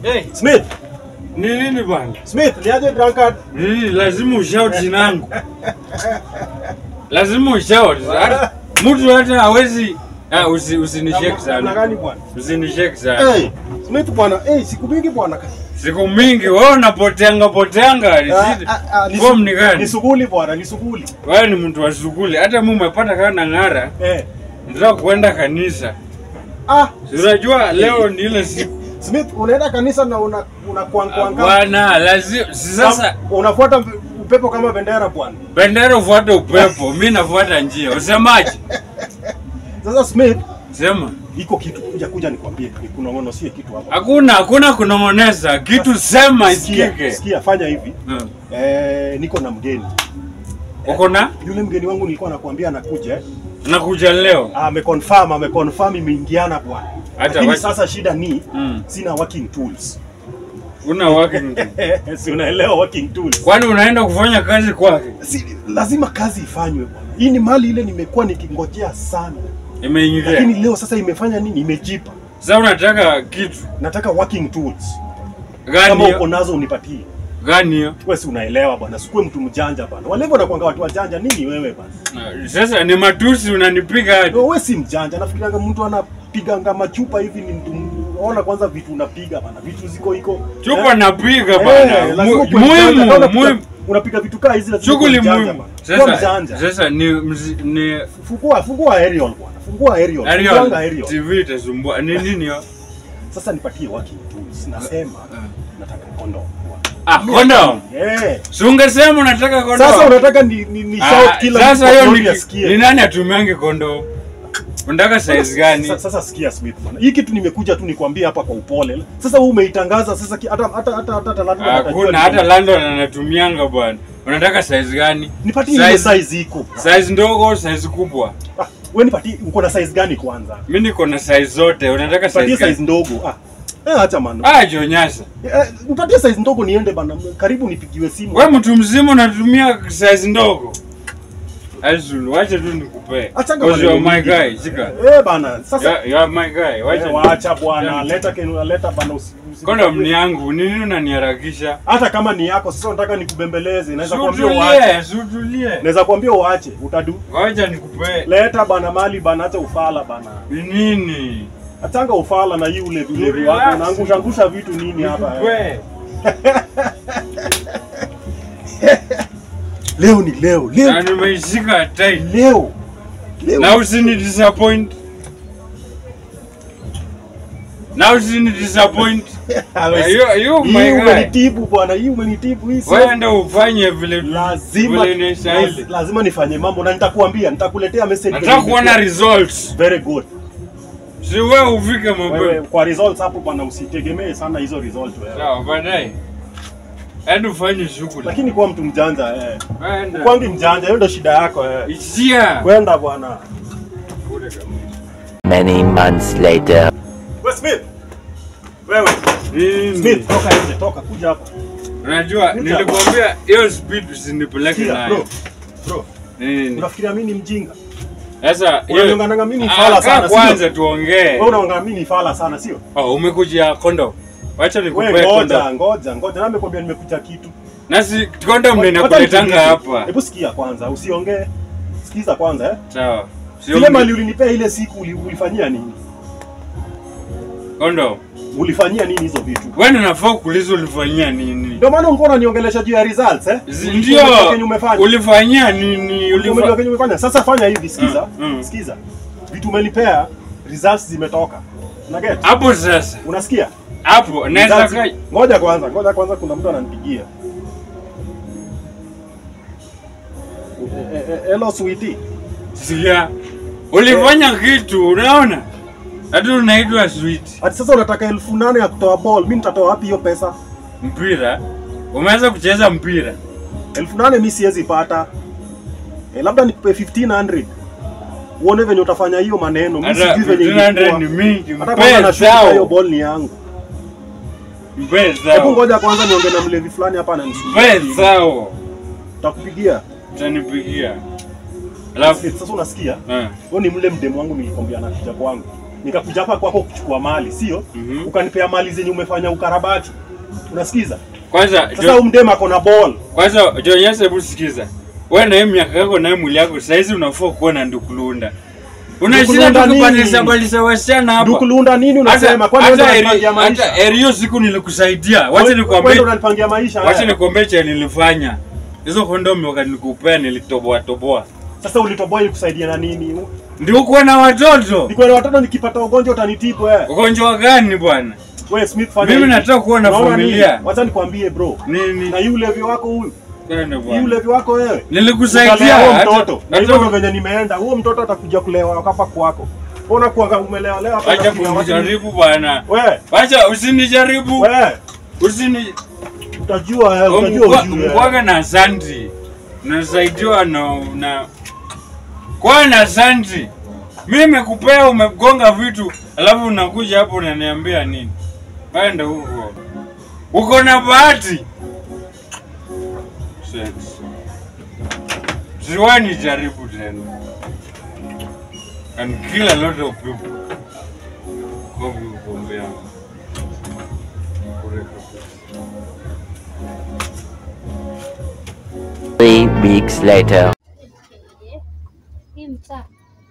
Hey, Smith, ni nini bwana? Smith, niaje drunkard? Nini lazima ushout jina langu. Lazima ushout. Hata- Mtu hata hawezi ah, usi, usinishake Namna sana. gani bwana? Usinishake sana. Hey, Smith bwana, hey, siku mingi bwana. Siku mingi wewe unapoteanga poteanga. Ah, Nisiti- ah, ah, ni Form su- ni gani? Ni suguli bwana, ni suguli. Wewe ni mtu wa shughuli. Hata mimi umepata kana ng'ara. Eh. Nataka kuenda kanisa. Ah, Si Unajua leo ni ile siku. Smith unaenda kanisa na una una kwang kwang. Bwana, lazima si sasa unafuata upepo kama bendera bwana. bendera ufuate upepo, mimi nafuata njia. Usemaje? Sasa Smith, Sema. iko kitu kuja kuja nikwambie, kunong'ono sie kitu hapo. Hakuna hakuna kunong'oneza. Kitu sema Sikia, isikike. sikia, fanya hivi. Hmm. Eh, niko na mgeni. Uko na? Yule mgeni wangu nilikuwa nakwambia anakuja. eh. Nakuja leo. ameconfirm ameconfirm imeingiana bwana Hata lakini waki- sasa shida ni Mm. sina working tools Una working. si unaelewa working tools Kwani unaenda kufanya kazi kwake? si, lazima kazi ifanywe bwana hii ni mali ile nimekuwa nikingojea sana Imeingia. lakini leo sasa imefanya nini imejipa Sasa unataka kitu nataka working tools gani kama uko hiyo? nazo unipatie Gani hiyo? wewe si unaelewa bwana sikuwe mtu mjanja bwana wale hivyo nakwanga watu wajanja nini wewe bwana Ah, Sasa ni matusi unanipiga hadi. wewe si mjanja nafikirianga mtu anapiganga machupa hivi ni mtu ona kwanza vitu unapiga bwana vitu ziko iko Chupa Eh? napiga Eh, bana. lazima Mu- ukuwe mjanja. Kama Muhimu, unapiga- muhimu. Unapiga vitu kaa hizi lazima Shughuli ukuwe mjanja muhimu. bwana. Kuwa Sasa mjanja. sasa ni mzi- ni Fungua fungua aerial bwana. Fungua aerial. Ariel, Funguanga aerial. TV itasumbua. Ni nini hiyo? Sasa nipatie working tools. Nasema nataka condom. Ah, condom. Eh. Si ungesema unataka condom. Sasa unataka ni ni, ni Ah, shout kila sasa mtu hiyo kwa ni, asikie. ni nani atumiange condom? Unataka size gani? Sasa, sasa sikia Smith bwana. Hii kitu nimekuja tu nikwambie hapa kwa upole. Sasa wewe umeitangaza sasa ki- hata hata hata hata hata lazima Hakuna hata London anatumianga bwana. Unataka size gani? Nipatie ile Size- size iko. Size ndogo au size kubwa? Ah, wewe nipatie uko na size gani kwanza? Mimi niko na size zote. Unataka size Nipatie size gani? ndogo. Ah. Eh, acha man. Ah, jonyasa. Eh, nipatie size ndogo niende bana. Karibu nipigiwe simu. Wewe mtu mzima unatumia size ndogo. Azul, wacha tu nikupe. Achanga Because you are maneno my mingi. guy, shika. Eh bana, sasa You are- you are my guy. Wacha. Eh, waacha bwana, leta kenu leta bana usi. usi- Condom ni yangu. Ni nini unaniharakisha? Hata kama ni yako sasa nataka nikubembeleze. Naweza kuambia uache. Sutulie, sutulie. Naweza kuambia uache, utadu. Wacha nikupe. Leta bana mali bana acha ufala bana. Ni nini? Achanga ufala na hii ulevi ulevi Relax. wako. Unaangusha angusha vitu nini hapa. eh. Nikupe. Leo ni leo, Na leo. nimeishika tight. Leo. Leo. Na usini disappoint. Na usini disappoint. Hawezi- You, you Hii my guy. umenitibu bwana, hii umenitibu hii. sio- Wewe ndio ufanye vile lazima vile inastahili. laz- lazima nifanye mambo na nitakuambia, nitakuletea message. Nataka kuona results. very good. Si wewe ufike Wewe mapema. kwa results hapo bwana, usitegemee sana hizo results wewe. Sawa, baadaye. Enda ufanye shughuli. Lakini kuwa mtu mjanja eh. Enda. Kwangi mjanja, hiyo ndio shida yako eh. Ishia. Kwenda bwana. Kule kabisa. Many months later. Wewe Smith. Wewe Nini? Smith, toka nje, toka kuja hapa. Unajua Kuja. nilikwambia hiyo speed usinipeleke Sikia, nayo. bro. Bro, Nini? unafikiria mimi ni mjinga? Sasa Unanionganga mimi ni Ah, fala kaa sana, sio? kwanza tuongee. Wewe unaongea mimi ni fala sana, sio? Oh, umekuja kondo. Wacha nikupe Wewe ngoja, kondo. ngoja, ngoja. Na nimekwambia nimekuja kitu. Nasi kondo ndio Wacha inakuletanga nikuulize. hapa. Hebu sikia kwanza, usiongee. Sikiza kwanza eh. Sawa. Ile Sio mali ulinipea ile siku uli- ulifanyia nini? kondo. Ulifanyia nini hizo vitu? Wewe ndio unafaa kuuliza ulifanyia nini? Ndio maana ulikuwa unaniongelesha juu ya results eh? Zi- Ulijua Ndio. kenye umefanya. Ulifanyia nini? Umejua Ulifa kenye umefanya. Sasa fanya hivi, sikiza. Mm, mm. Sikiza. Vitu umenipea, results zimetoka. Una get? hapo sasa. Unasikia? Hapo naweza Results- kai. Ngoja kwanza, ngoja kwanza kuna mtu ananipigia. Eh, eh, eh, Hello sweetie. Sikia. Ulifanya kitu, unaona? Hata unaitwa sweet. Ati sasa unataka elfu nane ya kutoa ball, mimi nitatoa wapi hiyo pesa? Mpira. Umeanza kucheza mpira. elfu nane mi siwezi pata eh, labda nikupe 1500 uone venye utafanya hiyo maneno mi Hata sijui venye 1500 ni ilikuwa. mingi. hata kwanza nashuka hiyo Mpe ball ni yangu Mpe hebu zao. ngoja kwanza niongee na mlevi fulani hapa Mpe ananisumbua zao. takupigia Utanipigia. Alafu sasa unasikia eh. huyo ni mle mdemu wangu nilikwambia anakuja kwangu nikakuja hapa kwako kuchukua mali, sio? Mhm. Ukanipea mali zenye umefanya ukarabati. Unasikiza? Kwanza Sasa Jo- huyu mdema ako na ball. kwanza Jonyesa, hebu sikiza. Wewe na hii miaka yako na hii mwili yako saizi unafaa kuwa na ndukulunda. Unashinda Ndukulunda tu nini? kubadilisha badilisha wasichana hapa. Dukulunda nini unasema? Kwani wewe hata ndio eri- unanipangia maisha? hata eri hiyo siku nilikusaidia. Wacha Wewe- wewe nikwambie. ndio unanipangia maisha. Wacha haya. nikwambie cha nilifanya. Hizo kondomu wakati nikupea nilitoboa toboa. Sasa ulitoboa ili kusaidia na nini? Ndio kuwa na watoto. Niko na watoto nikipata ugonjwa utanitibu eh. Ugonjwa gani bwana? Wewe Smith fanya Mimi hivi. nataka kuwa na Unaona familia. nini? Wacha nikwambie bro. Nini? Na yule ulevi wako huyu, Kwenda yule bwana. ulevi wako wewe. Nilikusaidia Utalea huo hata- mtoto. Na hata- hivyo ndio venye nimeenda. Huo mtoto atakuja kulewa hapa kwako. Ona kuanga umelewa leo hapa. Wacha unakuja watu- kunijaribu bwana. Wewe, Wacha usinijaribu. wewe Usini utajua eh, utajua ujue. mkwaga na santi. Unasaidiwa na na kwa na santi. Mimi nimekupea umegonga vitu alafu unakuja hapo unaniambia nini? Kwenda huko. Uko na bahati. Sex. Siwani jaribu tena. And kill a lot of people. Kwa kuombea. Three weeks later. Hii mtaa.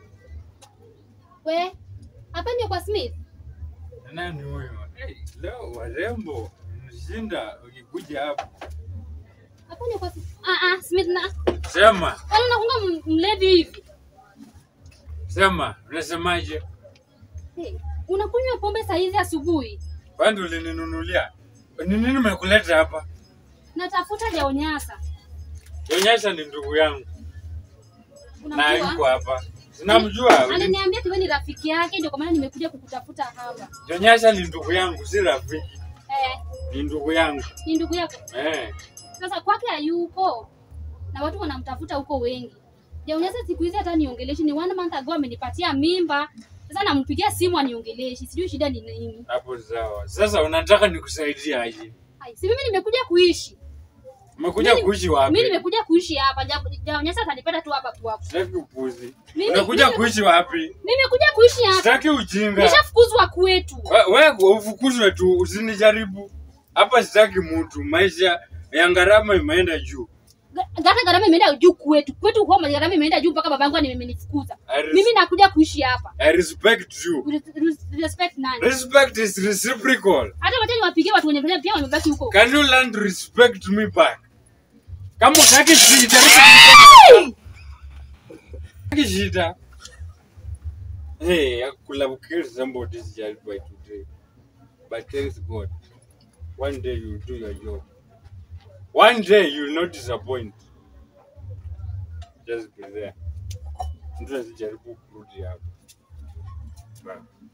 We, hapa ndio kwa Smith. Nani huyo? Hey, leo warembo mshinda ukikuja hapa. Hapa ndio kwa Smith. Ah ah, Smith na. Sema, Wala unakunga mlevi hivi. sema, unasemaje? Hey, unakunywa pombe saa hizi asubuhi. Kwani ulininunulia? Ni nini umekuleta hapa? Natafuta jaonyasa. Yonyesha ni ndugu yangu na yuko Unamjua? hapa. Sinamjua. Aliniambia kiwe ni rafiki yake ndio kwa maana nimekuja kukutafuta hapa. Yonyesha ni ndugu yangu, si rafiki. Eh, Ni ndugu yangu. ni ndugu yako. Eh. Sasa kwake hayuko. Na watu wanamtafuta huko wengi. Jaonyasa siku hizi hata niongeleshi ni one month ago amenipatia mimba. Sasa nampigia simu aniongeleshi. Sijui shida ni nini. Hapo sawa. Sasa unataka nikusaidie aje? Hai, si mimi nimekuja kuishi. Umekuja Mimi- kuishi wapi? Mimi nimekuja kuishi hapa. Ja- Jaonyesha atanipata tu hapa tu hapa. Sitaki upuzi. Mimi- Unakuja mimi- kuishi wapi? Nimekuja kuishi hapa. Sitaki ujinga. Nishafukuzwa kwetu. We- Wewe ufukuzwe tu, usinijaribu hapa. Sitaki mtu, maisha ya gharama imeenda juu. Ga- Hata gharama imeenda juu kwetu. Kwetu homa gharama imeenda juu mpaka babangu amenifukuza. I res- Mimi nakuja kuishi hapa. I respect you. Res- res- Respect nani? Respect is reciprocal. Hata wacha niwapigie watu wenye pesa pia wamebaki huko. Can you learn to respect me back? Kama utaki shida, utaki shida. Hey, I could have killed somebody's child by today. But thanks God. One day you'll do your job. One day you'll not disappoint. Just be there. Mtu asijaribu kurudi hapa. Bye.